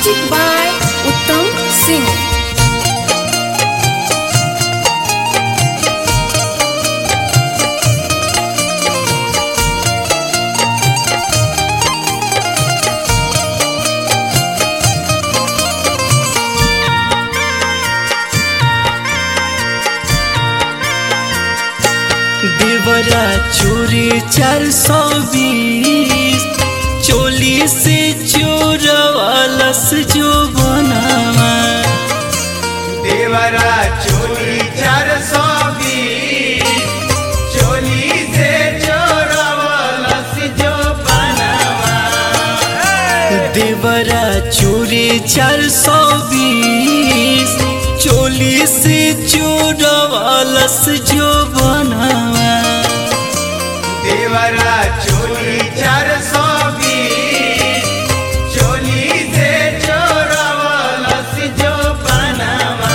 Music by Uttam Singh. देवरा चोरी चार सौ बीस चोली से चोरवालस जो बनावा देवरा चोली चार सौ बीस चोली से चोरवलस जो बनवा देवरा चोरी चार सौ बीस चोली से चोरवालस जो बनावा देवरा चोली चार सौ बीस चोली से चोरवलस जो बनवा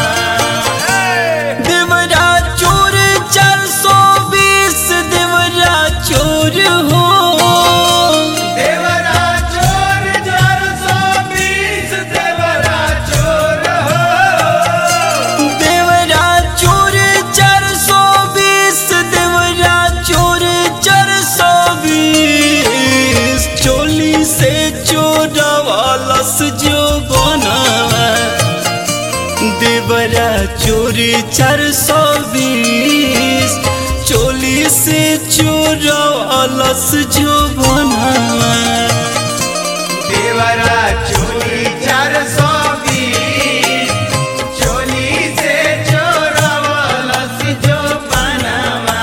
देवरा चोर चार सौ बीस देवरा चोर हो देवरा चोर चार सौ बीस देवरा चोर हो देवरा चोर चार सौ बीस देवरा चोर चार सौ बीस चोली से चोरवालस जो बनावा देवरा चोर चार सौ बीस चोली से चोरवालस जो बनावा देवरा चोली चार सौ बीस चोली से चोरवलस जो बनवा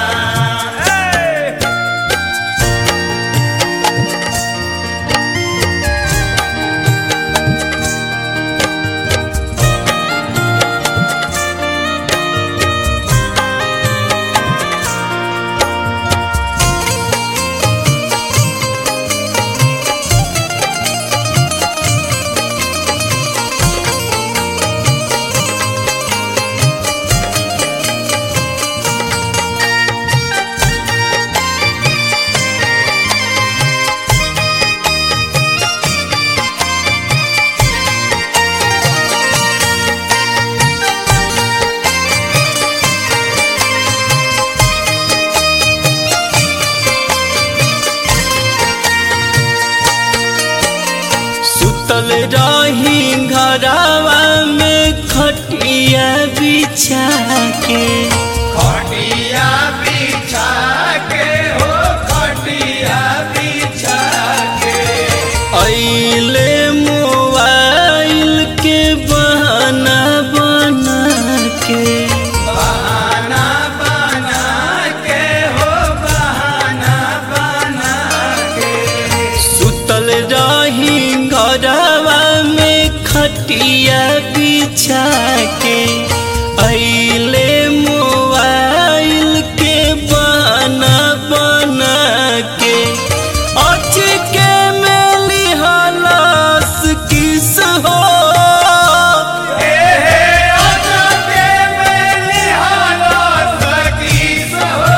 सुतल रही घरवा में खटिया बिछा के खटिया बिछा के हो खटिया बिछा के अइले मोबाइल के बहाना बना के बहाना बना के हो बहाना बना के सुतल रही घरवा में खटिया बिछा के अइले मोबाइल के बहाना बना के अच के मेली हलास किस हो हे हे अजबे में निहालो सकीस हो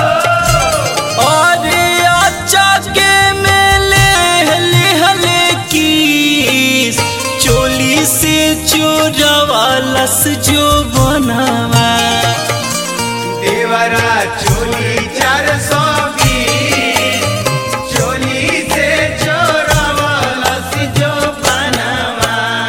अरे अच्छा के मेले हले हले की चोली से चोरवालस जो बनावा देवरा चोली चार सौ बीस चोली से चोरवलस जो बनवा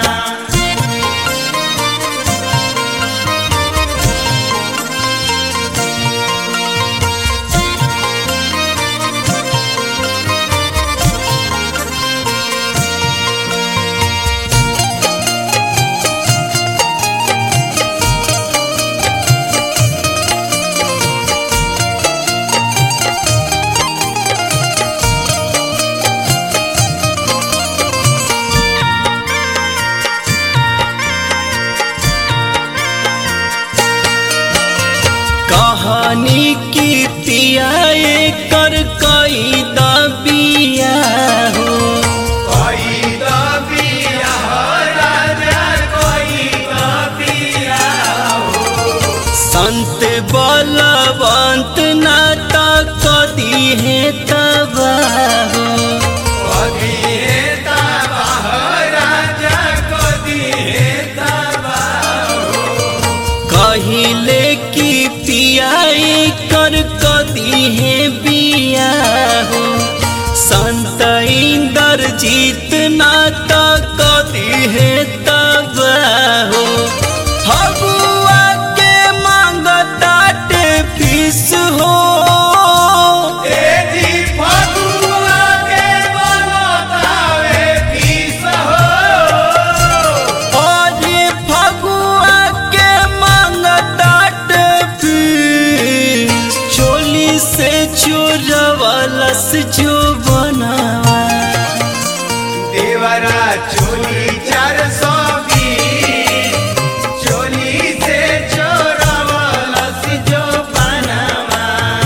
कहानी की पियाए कर कई दबिया हो कोई तो बिया हो राजा कोई तो बिया हो संत बलवंत नाता कदी है तबाह हो कभी है तबाह राजा कहिले की पियाई कर कदी है बिया हो संत इंदर जीत ना तो कदी है तब हो फगुआ के मांगताटे फीस हो ए जी फगुआ के बनतावे पीस हो और फगुआ के मांगताट फीस चोली से चोरवलस जो बनावा देवरा चोली चार सौ बीस चोली से चोरवलस जो बनवा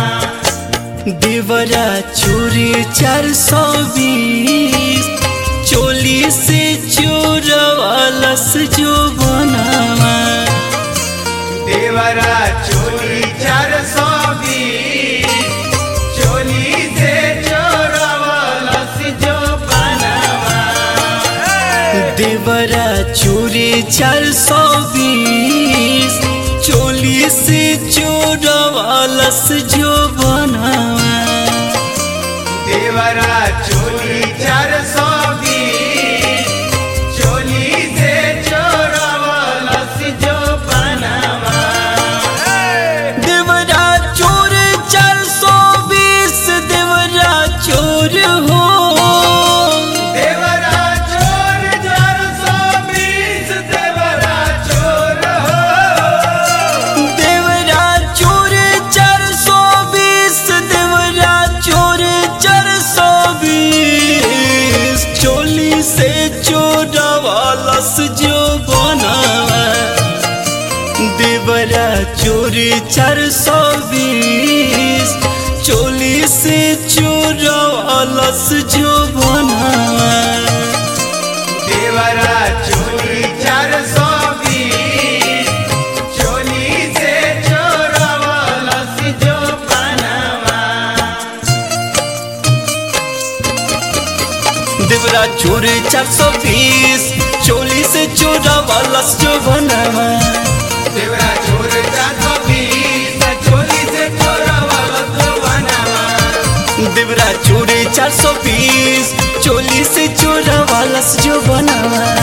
देवरा चोरी चार सौ बीस चोली से चोरवलस जो बनावा देवरा चोली चार सौ बीस चोली से चोरवलस जो बनवा देवरा चोरी चार सौ बीस चोली से चोरवलस जो बनावा देवरा चोली चार सौ बीस चोली से चोरवलस जो बनवा देवरा चोर चार सौ बीस देवरा चोर हो देवरा चोर चार सौ बीस देवरा चोर हो देवरा चोर चार सौ बीस देवरा चोर चार सौ बीस चोली से चोरवालस जो बनावा देवरा चोर चार सौ बीस चोली से चोरवालस जो बनावा देवरा चोली चार सौ बीस चोली से चोरवलस जो बनवा देवरा चोर चार सौ बीस चोली से चोरवालस जो बनावा देवरा चोर चार सौ बीस चोली से चोरवलस जो बनवा देवरा चोर चार सौ बीस चोली से चोरवालस जो बनावा